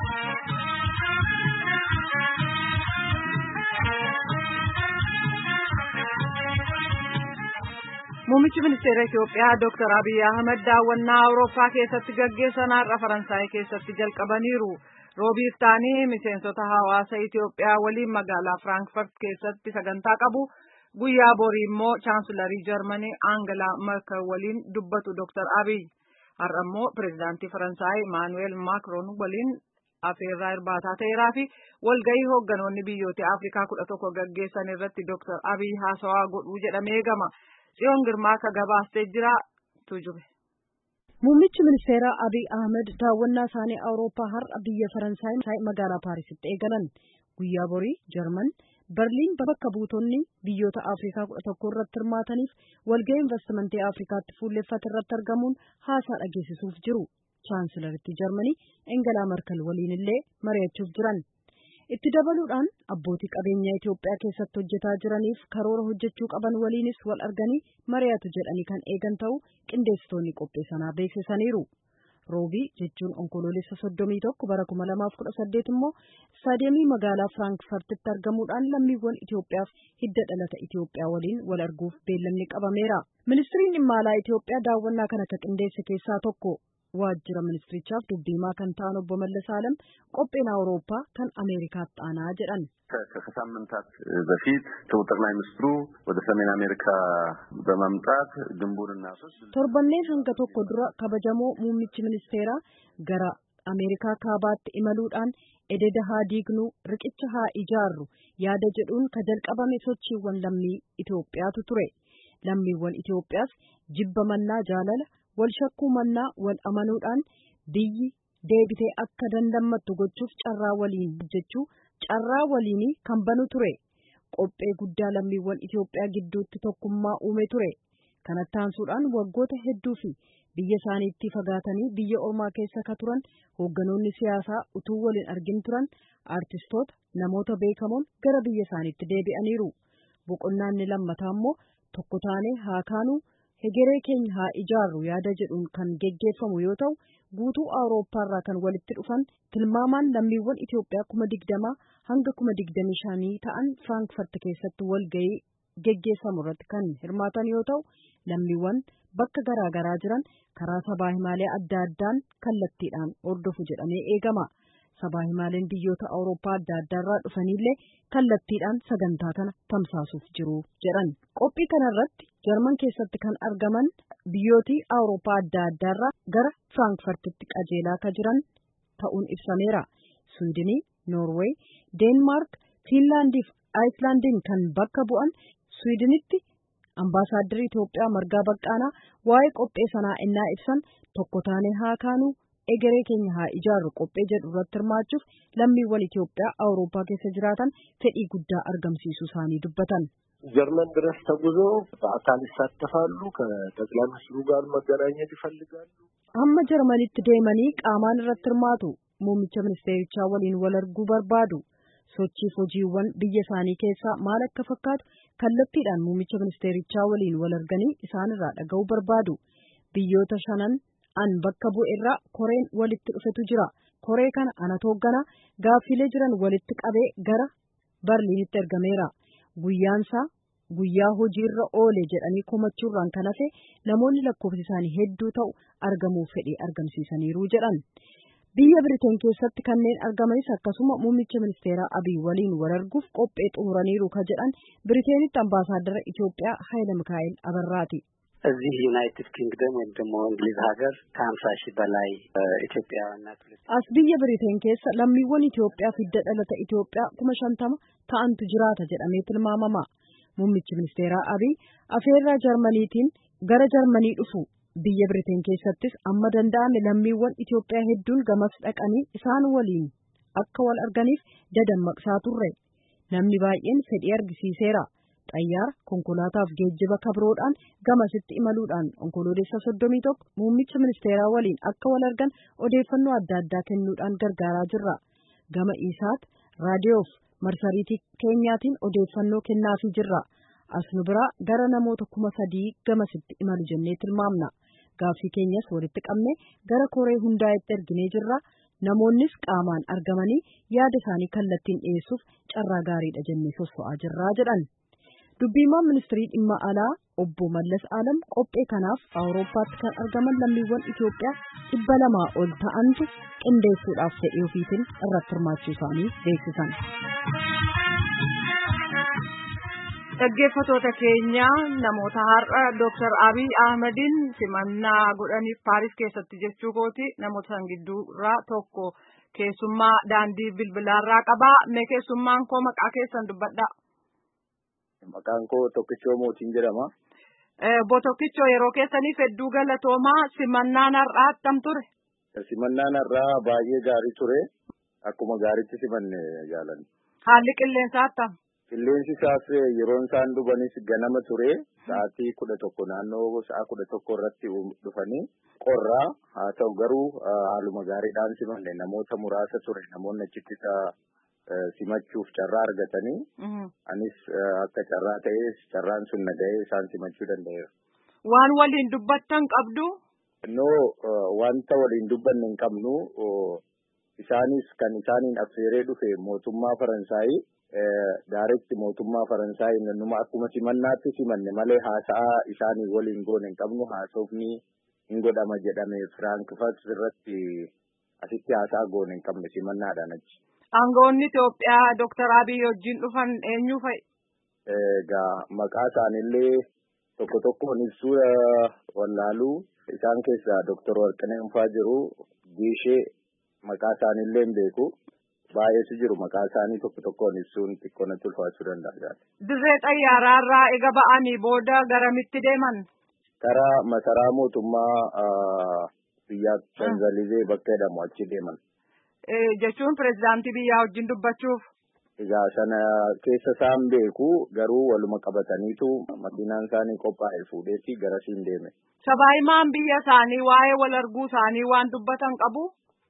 Muummichi ministeera Itoophiyaa Dr. Abiy Ahmed daawwannaa Awurooppaa keessatti gaggeessan har'a Faransaay keessatti jalqabaniiru. Roobiif ta'anii miseensota hawaasa Itoophiyaa waliin magaalaa Firaankiifart keessatti sagantaa qabu. Guyyaa borii immoo chaansilarii Jarmanii Aangalaa Merkel waliin dubbatu Dr. Abiy. Har'a immoo pireezidaantii Faransaay Maanuweel Maakroon waliin afeerraa irbaataa ta'eeraa fi walgahii hoogganoonni biyyoota Afrikaa kudha tokko gaggeessan irratti Dr. Abiy haasawaa godhuu jedhamee eegama. Tsiyoon Girmaa akka gabaastee jira tujube. Muummichi ministeeraa Abiy Ahmed daawwannaa isaanii Awurooppaa har'a biyya Faransaay magaalaa Paarisitti eegalan. Guyyaa borii Jarman Berliin bakka buutonni biyyoota Afrikaa kudha tokko irratti hirmaataniif walgahii investimentii Afrikaatti fuulleffate irratti argamuun haasaa dhageessisuuf jiru. Chaansilaritti Jarmanii Engelaa Merkel waliin illee mari'achuuf jiran. Itti dabaluudhaan abbootii qabeenyaa Itoophiyaa keessatti hojjetaa jiraniif karoora hojjechuu qaban waliinis wal arganii mari'atu jedhanii kan eegan ta'uu qindeessitoonni qophii sanaa beeksisaniiru. Roobii jechuun onkoloolessa soddomii tokko bara kuma lamaaf kudha saddeet immoo istaadiyeemii magaalaa Firaankifartitti argamuudhaan lammiiwwan Itoophiyaaf hidda dhalata Itoophiyaa waliin wal arguuf beellamni qabameera. Ministiriin dhimma alaa Itoophiyaa daawwannaa kana akka qindeesse keessaa tokko. waajjira ministirichaaf dubbiimaa kan ta'an obbo Mallas Alam qophiin Awurooppaa kan Ameerikaatti aanaa jedhan. ከሳምንታት በፊት ክቡር ጠቅላይ ሚኒስትሩ ወደ ሰሜን አሜሪካ በመምጣት ግንቡንና ሶስት torbanneen hanga tokko dura kabajamoo muummichi ministeeraa gara Ameerikaa kaabaatti imaluudhaan ededa haa diignuu riqicha haa ijaarru yaada jedhuun ka jalqabame sochiiwwan lammii Itoophiyaatu ture. Lammiiwwan Itoophiyaas jibba mannaa jaalala wal shakkuu mannaa wal amanuudhaan biyyi deebitee akka dandammattu gochuuf carraa waliin hojjechuu carraa waliinii kan banu ture qophee guddaa lammiiwwan Itoophiyaa gidduutti tokkummaa uume ture kanatti aansuudhaan waggoota hedduu fi biyya isaaniitti fagaatanii biyya ormaa keessa ka turan hoogganoonni siyaasaa utuu waliin argin turan aartistoota namoota beekamoon gara biyya isaaniitti deebi'aniiru boqonnaan ni lammataa immoo tokko taanee haa kaanuu hegeree keenya haa ijaarru yaada jedhuun kan geggeeffamu yoo ta'u guutuu awurooppaarraa kan walitti dhufan tilmaamaan lammiiwwan Itoophiyaa kuma digdamaa hanga kuma digdamii shanii ta'an Firaankiifart keessatti walgahii geggeeffamu irratti kan hirmaatan yoo ta'u lammiiwwan bakka garaa garaa jiran karaa sabaa himaalee adda addaan kallattiidhaan hordofu jedhamee eegama. Sabaa himaaleen biyyoota Awurooppaa adda addaarraa dhufanillee kallattiidhaan sagantaa kana tamsaasuuf jiru jedhan. Qophii kanarratti Jarman keessatti kan argaman biyyootii Awurooppaa adda addaarraa gara Firaankifartitti qajeelaa ka jiran ta'uun ibsameera. Swiidinii, Noorweey, Deenmaark, Fiinlaandii fi Aayislaandiin kan bakka bu'an Swiidinitti ambaasaaddarri Itoophiyaa Margaa Baqqaanaa waa'ee qophee sanaa innaa ibsan tokko taanee haa kaanuu egeree keenya haa ijaarru qophee jedhu irratti hirmaachuuf lammiiwwan Itoophiyaa Awurooppaa keessa jiraatan fedhii guddaa argamsiisuu isaanii dubbatan. ጀርመን ድረስ ተጉዞ በአካል ይሳተፋሉ። ከጠቅላይ ሚኒስትሩ ጋር መገናኘት ይፈልጋሉ። Hamma Jarmanitti deemanii qaamaan irratti hirmaatu. Muummicha ministeerichaa waliin wal arguu barbaadu. Sochiif hojiiwwan biyya isaanii keessaa maal akka fakkaatu kallattiidhaan muummicha ministeerichaa waliin wal arganii isaanirraa dhaga'uu barbaadu. Biyyoota shanan an bakka bu'e irraa koreen walitti dhufetu jira. Koree kana anatu hoogganaa gaaffilee jiran walitti qabee gara Barliinitti ergameera. Guyyaansaa guyyaa hojiirra oole jedhanii komachuurraan kan hafe namoonni lakkoofsi isaanii hedduu ta'u argamuuf fedhii argamsiisaniiru jedhan. Biyya Biriteen keessatti kanneen argamanis akkasuma muummicha ministeeraa Abiy waliin wal arguuf qophee xumuraniiru ka jedhan Biriteenitti ambaasaaddara Itoophiyaa Hayila Mikaa'el Abarraati. እዚህ ዩናይትድ ኪንግደም ወይም ደግሞ እንግሊዝ ሀገር ከሀምሳ ሺህ በላይ ኢትዮጵያውያንና ቱሪስት As biyya Biriteen keessa lammiiwwan Itoophiyaa fi hidda dhalata Itoophiyaa kuma shantama ta'antu jiraata jedhamee tilmaamama. Muummichi ministeeraa Abiy afeerraa Jarmaniitiin gara Jarmanii dhufu. Biyya Biriteen keessattis amma danda'ame lammiiwwan Itoophiyaa hedduun gamas dhaqanii isaan waliin akka wal arganiif dadammaqsaa turre. Namni baay'een fedhii argisiiseera. Xayyaara konkolaataaf geejjiba kabroodhaan gamasitti imaluudhaan onkoloolessa soddomii tokko muummicha ministeeraa waliin akka wal argan odeeffannoo adda addaa kennuudhaan gargaaraa jirra. Gama isaat raadiyoof marsariitii keenyaatiin odeeffannoo kennaafii jirra. As nu biraa gara namoota kuma sadii gamasitti imalu jennee tilmaamna. Gaaffii keenyas walitti qabnee gara koree hundaa'etti erginee jirra. namoonnis qaamaan argamanii yaada isaanii kallattiin dhiyeessuuf carraa gaariidha jennee sosso'aa jirraa jedhan. Dubbiimaan ministirii dhimma alaa obbo Mallas Alam qophee kanaaf Awurooppaatti kan argaman lammiiwwan Itoophiyaa dhibba lamaa ol ta'antu qindeessuudhaaf fedhii ofiitiin irratti hirmaachuu isaanii beeksisan. Dhaggeeffatoota keenya namoota har'a Dooktar Abiy Ahmediin simannaa godhaniif Paaris keessatti jechuu kooti namoota san gidduurraa tokko keessummaa daandii bilbilaarraa qabaa. Mee keessummaan koo maqaa keessan dubbadhaa. Maqaan koo Tokkichoo Mootiin jedhama. Obbo Tokkichoo yeroo keessaniif hedduu galatoomaa simannaan har'aa attam ture? Simannaan har'aa baay'ee gaarii ture. Akkuma gaariitti simanne jaalanne. Haalli qilleensaa attam? Qilleensi isaas yeroon isaan dhufanis ganama ture. Sa'aatii kudha tokko naannoo sa'a kudha tokko irratti dhufanii qorraa haa ta'u garuu haaluma gaariidhaan simanne namoota muraasa ture namoonni achitti simachuuf carraa argatanii anis akka carraa ta'ee carraan sun nagahee isaan simachuu danda'eera. Waan waliin dubbattan qabdu? No wanta waliin dubbanne hin qabnu isaanis kan isaaniin affeeree dhufe mootummaa Faransaayii daaretti mootummaa Faransaayii numa akkuma simannaatti simanne malee haasa'aa isaanii waliin goone hin qabnu haasofni hin godhama jedhame Firaankifart irratti asitti haasa'aa goone hin qabne simannaadhaan achi. Aangawoonni Itoophiyaa Dooktar Abiy wajjin dhufan eenyu fa'i? Egaa maqaa isaaniillee tokko tokkoon ibsuu wallaaluu isaan keessaa Dooktar Warqinee Unfaa jiru Giishee maqaa isaaniillee hin beeku. Baay'eetu jiru maqaa isaanii tokko tokkoon ibsuun xiqqoo natti ulfaachuu danda'a. Dirree xayyaaraarraa ega ba'anii booda garamitti deeman? Karaa masaraa mootummaa biyya Shanzalizee bakka jedhamu achi deeman. jechuun pirezidaantii biyyaa wajjin dubbachuuf. Egaa sana keessa isaan beeku garuu waluma qabataniitu makiinaan isaanii qophaa'e fuudheetti garasiin deeme. Sabaahimaan biyya isaanii waa'ee wal arguu isaanii waan dubbatan qabu.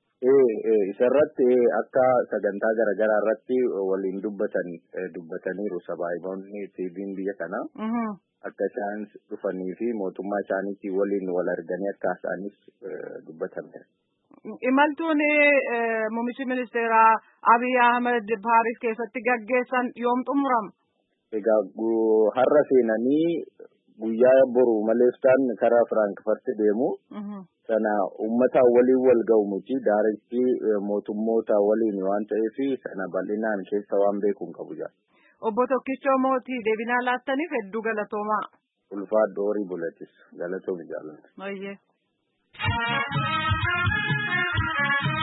Ee isarratti akka sagantaa garaagaraa irratti waliin dubbatan dubbataniiru sabaahimoonni tiiviin biyya kanaa. Akka isaan dhufanii fi mootummaa isaaniitti waliin wal arganii akka isaanis dubbatameera. Imaltuun muummichi ministeeraa Abiy Ahmed Paaris keessatti gaggeessan yoom xumurama? Egaa har'a seenanii guyyaa boru maleessaan karaa Firaankifart deemu. Sana uummataan waliin wal ga'u miti daaretti mootummoota waliin waan ta'eef sana bal'inaan keessa waan beeku hin qabu jaa. Obbo Tokkichoo Mootii deebinaa laattaniif hedduu galatoomaa. Ulfaadhu horii bulatis galatoomi jaalladha. Baay'ee.